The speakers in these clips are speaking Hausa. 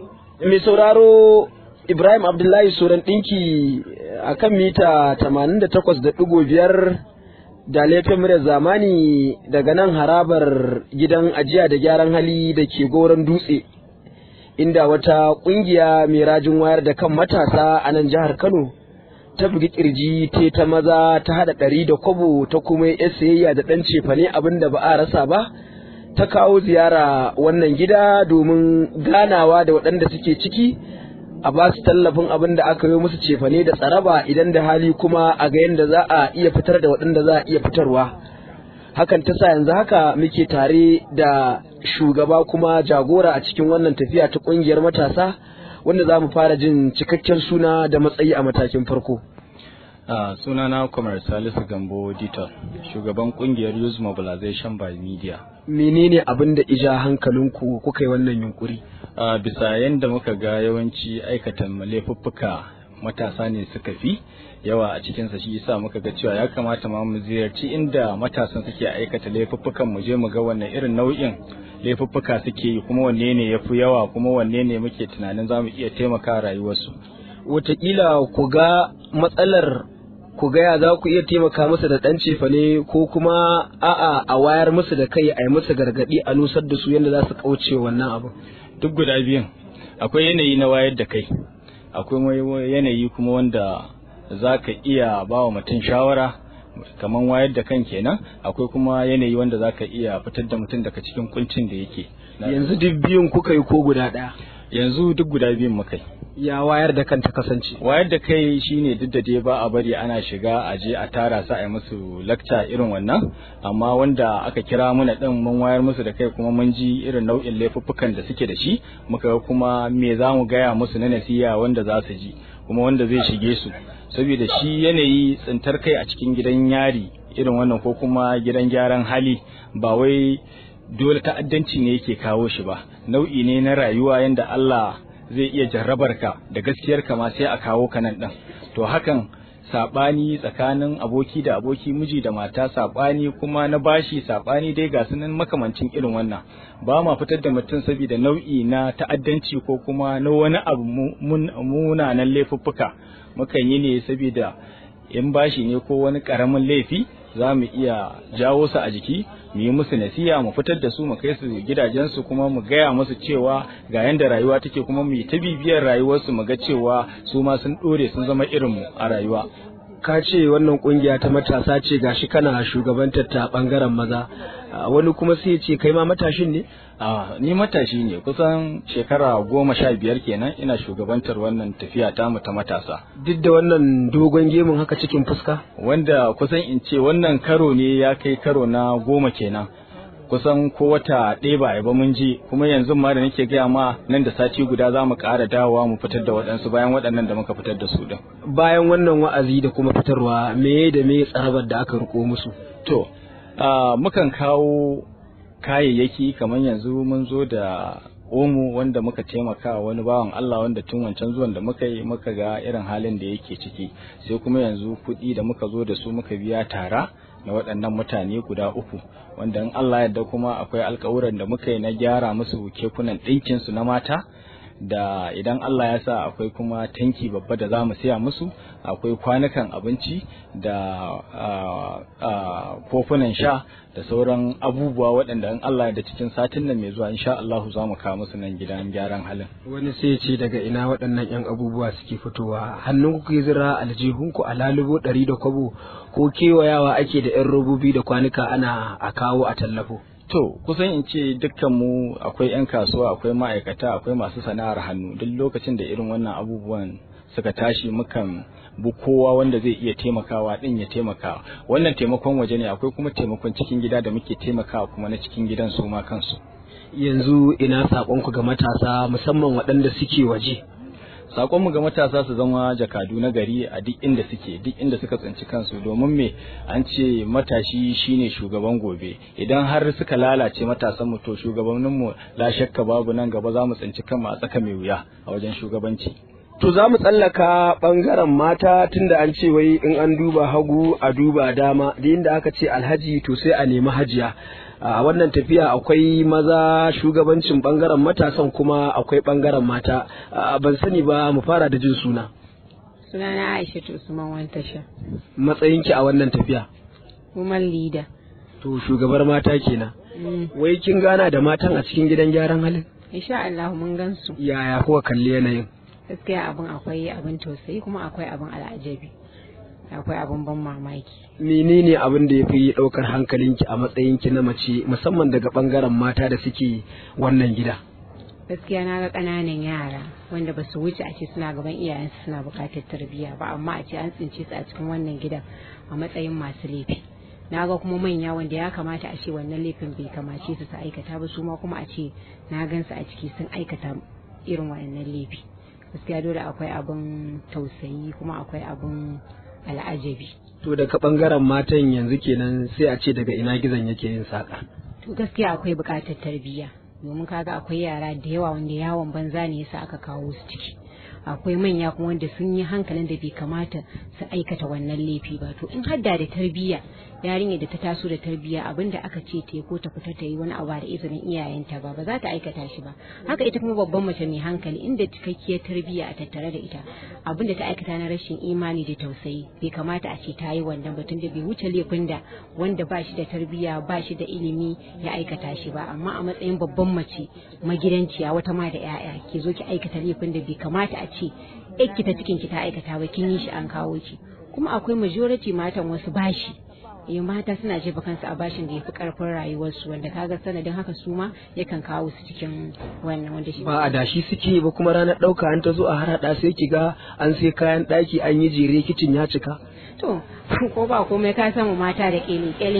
mai sauraro Ibrahim Abdullahi Suran ɗinki a kan mita 88.5 da laifin muryar zamani daga nan harabar gidan ajiya da gyaran hali da ke goron dutse inda wata ƙungiya mai rajin wayar da kan matasa a nan jihar Kano ta bugi kirji te ta maza ta haɗa ɗari da kwabo ta kuma yi sayayya da ɗan cefane abin da ba a rasa ba ta kawo ziyara wannan gida domin ganawa da waɗanda suke ciki a ba su tallafin abin da aka yi musu cefane da tsaraba idan da hali kuma a ga yadda za a iya fitar da waɗanda za a iya fitarwa hakan ta sa yanzu haka muke tare da shugaba kuma jagora a cikin wannan tafiya ta ƙungiyar matasa wanda za mu fara jin cikakken suna da matsayi a matakin farko Uh, sunana Kwamar Salisu Gambo Dito, shugaban kungiyar Youth Mobilization by Media. menene abin da ija hankalinku kuka yi wannan yunkuri Uh, bisa yadda muka ga yawanci aikatan laifuffuka matasa ne suka fi yawa a cikinsa shi yasa muka ga cewa ya kamata ma mu ziyarci inda matasan suke aikata laifuffukan mu je mu ga wannan irin nau'in laifuffuka suke yi kuma wanne ne ya fi yawa kuma wanne ne muke tunanin za mu iya taimaka rayuwarsu. wataƙila ku ga matsalar ku gaya za ku iya taimaka musu da ɗan cefane ko kuma a'a a wayar musu da kai a yi musu gargaɗi a nusar da su yadda za su kauce wannan abu duk guda biyun akwai yanayi na wayar da kai akwai yanayi kuma wanda za ka iya ba wa mutum shawara kamar wayar da kan kenan akwai kuma yanayi wanda za ka iya fitar da mutum daga cikin kuncin da yake yanzu duk biyun kuka yi ko guda ɗaya yanzu duk guda biyun muka yi ya wayar da kan ta kasance wayar da kai shine duk da dai ba a bari ana shiga a je a tara su a yi musu lakca irin wannan amma wanda aka kira muna din mun wayar musu da kai kuma mun ji irin nau'in laifuffukan da suke da shi muka ga kuma me za mu gaya musu na nasiya wanda za su ji kuma wanda zai shige su saboda shi yanayi tsintar kai a cikin gidan yari irin wannan ko kuma gidan gyaran hali ba wai dole ta'addanci ne yake kawo shi ba nau'i ne na rayuwa yanda Allah zai iya jarrabar ka da gaskiyar ka ma sai a kawo ka nan din to hakan sabani tsakanin aboki da aboki miji da mata sabani kuma na bashi sabani dai ga sunan makamancin irin wannan ba ma fitar da mutum saboda nau'i na ta'addanci ko kuma na wani abu munanan laifuffuka mukan yi ne saboda in bashi ne ko wani karamin laifi za mu iya jawo su a jiki mu yi musu nasiya mu fitar da su mu kai su gidajensu kuma mu gaya musu cewa ga yanda rayuwa take kuma mu yi ta bibiyar rayuwarsu mu ga cewa su ma sun dore sun zama irinmu a rayuwa ka ce wannan kungiya ta matasa ce gashi kana shugabantar ta bangaren maza wani kuma sai ya ce kai ma matashin ne a ni matashi ne kusan shekara goma sha biyar kenan ina shugabantar wannan tafiya tamu ta matasa duk da wannan dogon gemun haka cikin fuska wanda kusan in ce wannan karo ne ya kai karo na goma kenan kusan ko wata ɗaya ba ba mun ji kuma yanzu ma da nake gaya ma nan da sati guda za mu ƙara dawowa mu fitar da waɗansu bayan waɗannan da muka fitar da su ɗin. bayan wannan wa'azi da kuma fitarwa me da me tsarabar da aka riko musu to mukan kawo kayayyaki kamar yanzu mun zo da omo wanda muka taimaka wani bawan Allah wanda tun wancan zuwan da muka yi muka ga irin halin da yake ciki sai kuma yanzu kuɗi da muka zo da su muka biya tara na waɗannan mutane guda uku wanda in Allah yadda kuma akwai alkawuran da muka yi na gyara musu kekunan ɗinkin su na mata da idan Allah ya sa akwai kuma tanki babba da za mu siya musu akwai kwanukan abinci da kofunan sha da sauran abubuwa waɗanda in Allah da cikin satin nan mai zuwa insha Allah za mu kawo musu nan gidan gyaran halin. wani sai ce daga ina waɗannan yan abubuwa suke fitowa hannun ku zira aljihunku a lalubo ɗari da kwabo ko kewayawa ake da yan robobi da kwanuka ana a kawo a tallafo. To, kusan in ce dukkanmu akwai 'yan kasuwa, akwai ma'aikata, akwai masu sana'ar hannu, duk lokacin da irin wannan abubuwan suka tashi mukan bu kowa wanda zai iya taimakawa din ya taimaka. Wannan taimakon waje ne, akwai kuma taimakon cikin gida da muke taimakawa kuma na cikin gidan su ma kansu. Yanzu ina saƙonku ga matasa musamman waɗanda suke waje. sakonmu ga matasa su zama jakadu na gari a duk inda suke duk inda suka tsinci kansu domin me an ce matashi shine shugaban gobe idan har suka lalace matasan mu to shugabannin mu la shakka babu nan gaba za mu tsinci kanmu a tsaka mai wuya a wajen shugabanci To za mu tsallaka ɓangaren mata tunda an ce wai in an duba hagu a duba dama da inda aka ce alhaji to sai a nemi hajiya. A wannan tafiya akwai maza shugabancin ɓangaren matasan kuma akwai ɓangaren mata. Ban sani ba mu fara da jin suna. Sunana Aisha Usman Wantasha. Matsayinki a wannan tafiya. Woman leader. To shugabar mata kenan. Wai kin gana da matan a cikin gidan gyaran halin? Insha Allah mun gansu. Yaya kuka kalli yanayin? Gaskiya abin akwai abin tausayi kuma akwai abin al'ajabi. Akwai abin ban mamaki. menene abin da ya fi ɗaukar hankalinki a matsayinki na mace musamman daga ɓangaren mata da suke wannan gida Gaskiya na ga ƙananan yara wanda ba su wuce a ce suna gaban iyayensu suna buƙatar tarbiyya ba amma a ce an tsince su a cikin wannan gidan a matsayin masu laifi. Na ga kuma manya wanda ya kamata a ce wannan laifin bai kamace su su aikata ba su ma kuma a ce na gansu a ciki sun aikata irin wannan laifi. Gaskiya dole akwai abin tausayi kuma akwai abin al'ajabi. to daga ɓangaren matan yanzu kenan sai a ce daga ina gizon yake yin saƙa To gaskiya akwai buƙatar tarbiyya domin kaga akwai yara da yawa wanda yawon banza ne yasa aka kawo su ciki. Akwai manya kuma wanda sun yi hankalin da bai kamata su aikata wannan laifi ba to in hadda da tarbiyya yarinyar da ta taso da tarbiyya abin da aka ce ta ko ta fita ta yi wani abu da izinin iyayenta ba ba za ta aikata shi ba haka ita kuma babban mace mai hankali inda cikakkiyar tarbiyya a tattare da ita abin da ta aikata na rashin imani da tausayi bai kamata a ce ta yi wannan batun da bai wuce laifin da wanda ba shi da tarbiyya ba shi da ilimi ya aikata shi ba amma a matsayin babban mace magidanciya wata ma da 'ya'ya ki zo ki aikata laifin da bai kamata a ce ki ta cikin ki ta aikata ba kin yi shi an kawo ki kuma akwai majority matan wasu bashi eh mata suna jefa kansu a bashin da ya fi karfin rayuwarsu wanda kaga sanadin haka su ma yakan kawo su cikin wannan wanda shi ba a dashi suke ba kuma ranar ɗauka an ta zo a harhaɗa sai ki ga an sai kayan ɗaki an yi jere kicin ya cika to ko ba komai ka samu mata da kyale-kyale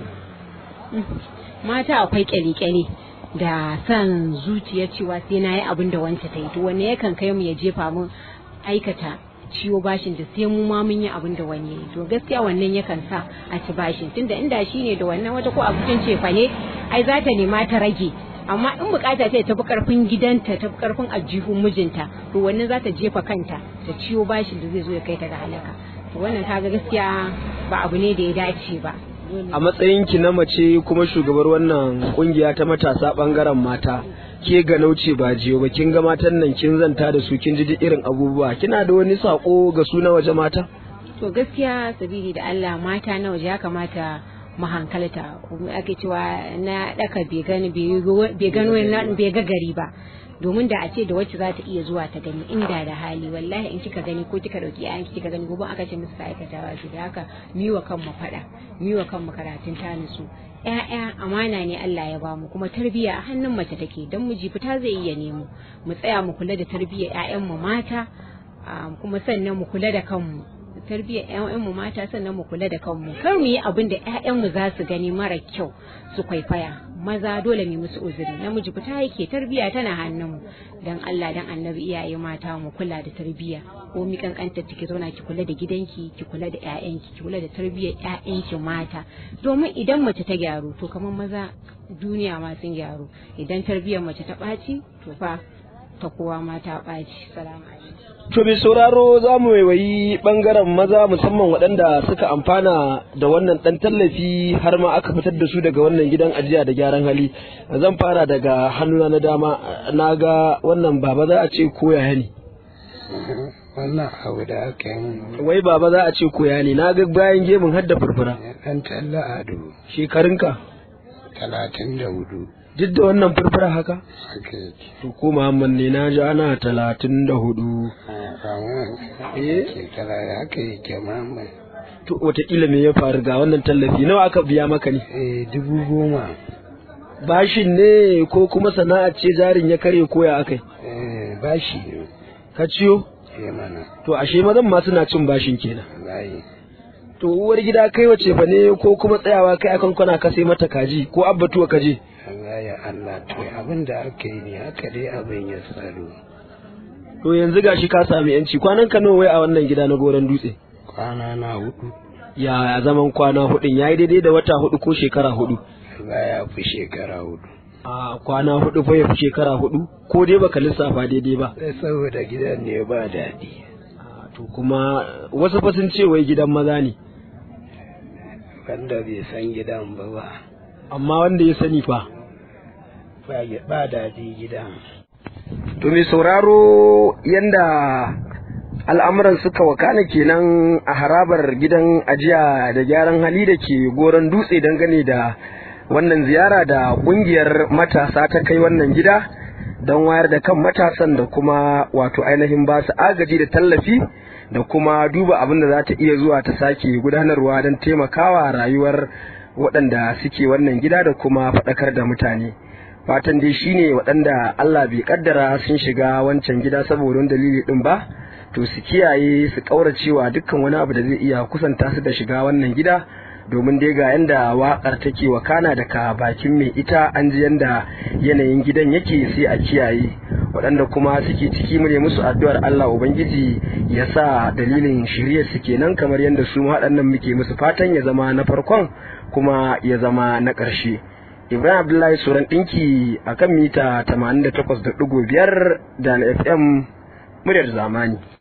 mata akwai kyale-kyale da san zuciya cewa sai na yi abin da wanta ta yi to wanne yakan kai mu ya jefa mu aikata ciwo bashin da sai mu ma mun yi abin da wani yayi to gaskiya wannan yakan sa a ci bashin tunda inda shi ne da wannan wata ko abincin cefa ne ai za ta nema ta rage amma in bukata ce ta fi karfin gidanta ta fi karfin ajihun mijinta to wannan za ta jefa kanta ta ciwo bashin da zai zo ya kai ta ga halaka to wannan kaga gaskiya ba abu ne da ya dace ba a matsayinki na mace kuma shugabar wannan kungiya ta matasa ɓangaren mata ke ga nauce ba jiyo ba kin ga matan nan kin zanta da su kin ji duk irin abubuwa kina da wani sako ga su na waje mata to gaskiya sabili da Allah mata na waje ya kamata mu hankalta kuma ake cewa na daka bai gani bai gano bai ga gari ba domin da a ce da wacce za ta iya zuwa ta gani inda da hali wallahi in kika gani ko kika dauki yayan kika gani gobe aka ce musu ta aikatawa su da haka miwa kanmu fada miwa kanmu karatun ta nutsu ƴaƴa amana ne Allah ya bamu kuma tarbiyya a hannun mace take dan miji fita zai iya nemo mu tsaya mu kula da tarbiyyar ƴaƴan mu mata kuma sannan mu kula da kanmu tarbiyyar ƴaƴan mu mata sannan mu kula da kanmu kar mu yi abin da ƴaƴan mu za su gani mara kyau su kwaikwaya maza dole mu musu uzuri namiji fita yake tarbiyya tana hannun mu dan Allah dan annabi iyaye mata mu kula da tarbiyya ko mi kankanta ki zauna ki kula da gidanki ki kula da ƴaƴanki ki kula da tarbiyyar ƴaƴanki mata domin idan mace ta gyaru to kamar maza duniya ma sun gyaru idan tarbiyyar mace ta ɓaci to fa ta kowa ma ta ɓaci salamu alaikum To mai sauraro za mu waiwayi ɓangaren maza musamman waɗanda suka amfana da wannan ɗan tallafi har ma aka fitar da su daga wannan gidan ajiya da gyaran hali. Zan fara daga hannuna na dama na ga wannan baba za a ce koya ne. wannan abu da aka yi Wai baba za a ce koya ne na ga bayan gemun hadda furfura. ɗan talla ado Shekarunka talatin da hudu duk da wannan furfura haka? haka yake To ko Muhammad ne na ji ana talatin da hudu. Eh? shekara da haka yake mamai To wataƙila me ya faru ga wannan tallafi nawa aka biya maka ne? eh dubu goma Bashin ne ko kuma sana'a ce jarin ya kare koya akai? eh bashi ne Ka ciyo? eh mana To ashe mazan ma suna cin bashin kenan. wallahi To uwar gida kai wace fa ne ko kuma tsayawa kai akan kwana ka sai mata kaji ko abbatuwa kaje? wallahi Allah to abin da aka yi ne haka dai abin ya tsaro To yanzu gashi ka sami yanci kwanan ka nawa wai a wannan gida na goron dutse? kwana na hudu Ya zaman kwana hudun yayi daidai da wata hudu ko shekara hudu. Allah ya fi shekara hudu a kwana hudu fa ya fi shekara hudu ko dai baka lissafa daidai ba sai saboda gidan ne ba daɗi A, to kuma wasu fa sun ce wai gidan maza ne wanda bai san gidan ba ba amma wanda ya sani fa ba ba daɗi gidan To mai sauraro yanda al'amuran suka wakana kenan a harabar gidan ajiya da gyaran hali da ke goron dutse dangane da wannan ziyara da kungiyar matasa ta kai wannan gida don wayar da kan matasan da kuma wato ainihin ba su agaji da tallafi da kuma duba abin da za ta iya zuwa ta sake gudanarwa don taimakawa rayuwar waɗanda suke wannan gida da kuma faɗakar da mutane. fatan dai shine waɗanda Allah bai kaddara sun shiga wancan gida saboda wani dalili din ba to su kiyaye su kauracewa dukkan wani abu da zai iya kusanta su da shiga wannan gida domin dai ga yanda waƙar take wakana daga bakin mai ita an ji yanda yanayin gidan yake sai a kiyaye waɗanda kuma suke ciki mu ne musu addu'ar Allah ubangiji ya sa dalilin shirye su kenan kamar yanda su waɗannan muke musu fatan ya zama na farkon kuma ya zama na ƙarshe Ibrahim Abdullahi Suran ɗinki a kan mita 88.5 da na FM muryar zamani.